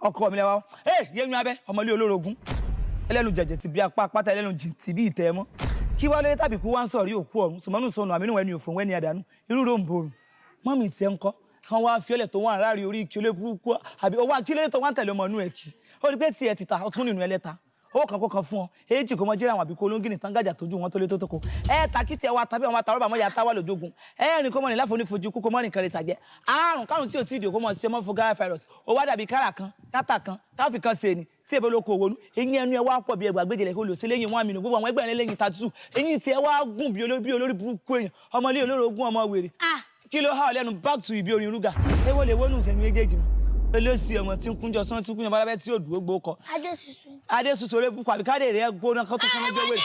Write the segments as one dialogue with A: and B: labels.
A: ọkọ mi lẹ́wọ́ ẹ yéyún abẹ́ ọmọlé olórogún ẹlẹ́nu jẹ̀jẹ̀ ti bí apá pátá ẹlẹ́nu jì ti bí ìtẹ́ mọ́ kí wá lóye tàbí kú wá ń sọ̀rí òkú ọ̀run sùmọ́nù sọnù àmínú ẹni òfò wẹ́ni àdánù irú ló ń borùn mọ́mì tiẹ̀ ń kọ́ kan wá fiọ́lẹ̀ tó wà láàrin orí kí olé burúkú àbí owó akílẹ̀ tó wà ń tẹ̀lé ọmọ inú ẹ̀ kí ó rí pé tiẹ̀ ti ta ọtún nínú ẹlẹ́ta owó kan kó kan fún ọ èjì kò mọ jẹ́rẹ̀ àwọn àbíkó olóńgìnì tán gàjà tójú wọn tó lé tó tó kó ẹ ta kí tiẹ̀ wá tàbí àwọn àtàrọ̀ bàmọ́ yà tá wà lójógun ẹ rìn kó mọ ní láfọ onífojú kú kó mọ nìkan rẹ̀ sàjẹ́ àrùn kárùn tí ò tí ì dì kó mọ ṣe mọ́ fún gara virus ó wá dàbí kára kan kátà kan káfí kan ṣe ni tí èbó ló kó owó nú eyín ẹnu ẹ wá pọ̀ bí ẹgbàá gbèjìlẹ̀ kó lò sí lẹ́yìn wọn àmì nù gbogbo àwọn ẹgbẹ́ rẹ lẹ́yìn tàtútù eyín tiẹ̀ wá gùn bí olórí bí olórí burúkú èèyàn ọmọlé olórogún ọmọ wèrè kí ló há ọ lẹ́nu back to ibi orin rúgà èwo lè wónú ìsẹ̀yìn méjèèjì nù olóòsì ọmọ tí ń kúnjọ sán tí ń kúnjọ bálábẹ́ tí yóò dúró gbó kọ
B: adé sísun.
A: adéṣuṣu orí bukọ àbí káde rẹ gbóná kó tó kọ́nà jẹ́ wèrè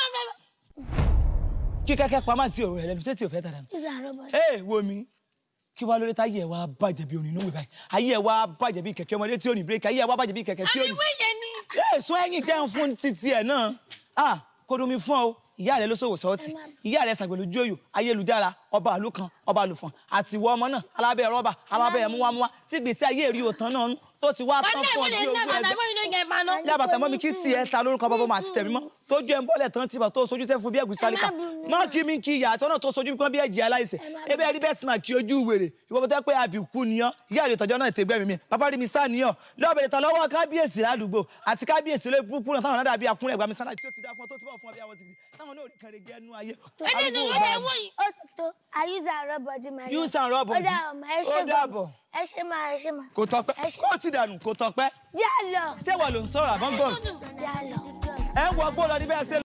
A: kí kẹ́kẹ́ pamọ́ sí òru rẹ lẹ́nu ṣé tí ò fẹ́ tàdánù.
B: is that robot.
A: ee wo mi kí wàá lórí táyé ẹ wá bàjẹ́ bí orin inú wẹ̀ báyìí ayé ẹ wá bàjẹ́ bí kẹ̀kẹ́ ọmọdé tí ò ní bírèkì ayé ẹ wá bàjẹ́ bí kẹ̀kẹ́ tí ò ní.
C: ìwé yẹn ni.
A: ee sún ẹ̀yìn jẹun fún títí ẹ náà ah kó domi fún ọ ìyá rẹ ló ṣòwò sọọtì ìyá rẹ ṣàgbẹlú jóyò ayélujára ọba àlù kan ọba àlùfọ̀n àti ìwọ ọmọ náà alábẹ́ rọ́bà alábẹ́ ẹmúwámúwá sígbèsí ayé èrè òtán náà nù tó ti wá tán fún ọ bí owó ẹgbẹ́ yá bàtà mọ́ mi kí tiẹ̀ ta lórúkọ bọ́bọ́ mà àti tẹ̀mí mọ́ sójú ẹ̀ ń bọ́lẹ̀ tán tìbà tó sojú sẹ́fún bí ẹ̀gúsí tálíkà mọ́ kí mi kí ìyá àti ọ̀nà tó sojú kan bí ẹ̀jẹ̀ aláìsẹ̀ ebe ẹ̀rí bẹ́ẹ̀ tí mà kí ojú wèrè ìwọ bó tẹ́ pé àbíkú niyàn ìyá rẹ̀ tọ́jọ́ náà tẹ̀gbẹ́ mi mi bàbá rí mi sá niyàn lọ́bẹ̀rẹ̀ tán lọ́wọ́ kábíyèsí ládùúgbò àti kábíyèsí ló búkú náà táwọn náà dàbí akúnlẹ̀ gbàmí sánà tí ó ti dá fún ọ tó ti bọ̀ fún ọ bí àwọn sìgìrì táwọn náà ò rí kan rẹ̀ gẹ́ nú ayé.
C: ẹni ní ìwé yẹn wọ̀nyí.
B: ó ti tó i use our robot di my
A: Use our robot
B: ó
A: di.
B: dà ọmọ ẹ
A: Ó
B: ṣe
A: dàbọ̀.
B: ẹ ṣe máa ẹ ṣe máa.
A: kò tọpẹ́
B: Ẹ ṣe-
A: kó ti dànù kò tọpẹ́
B: já lọ
A: ṣé wọ́n ló ń sọ̀rọ̀ àbọ̀ngàn
B: já lọ.
A: ẹ wọ gbọ́ lọ níbẹ̀ ṣe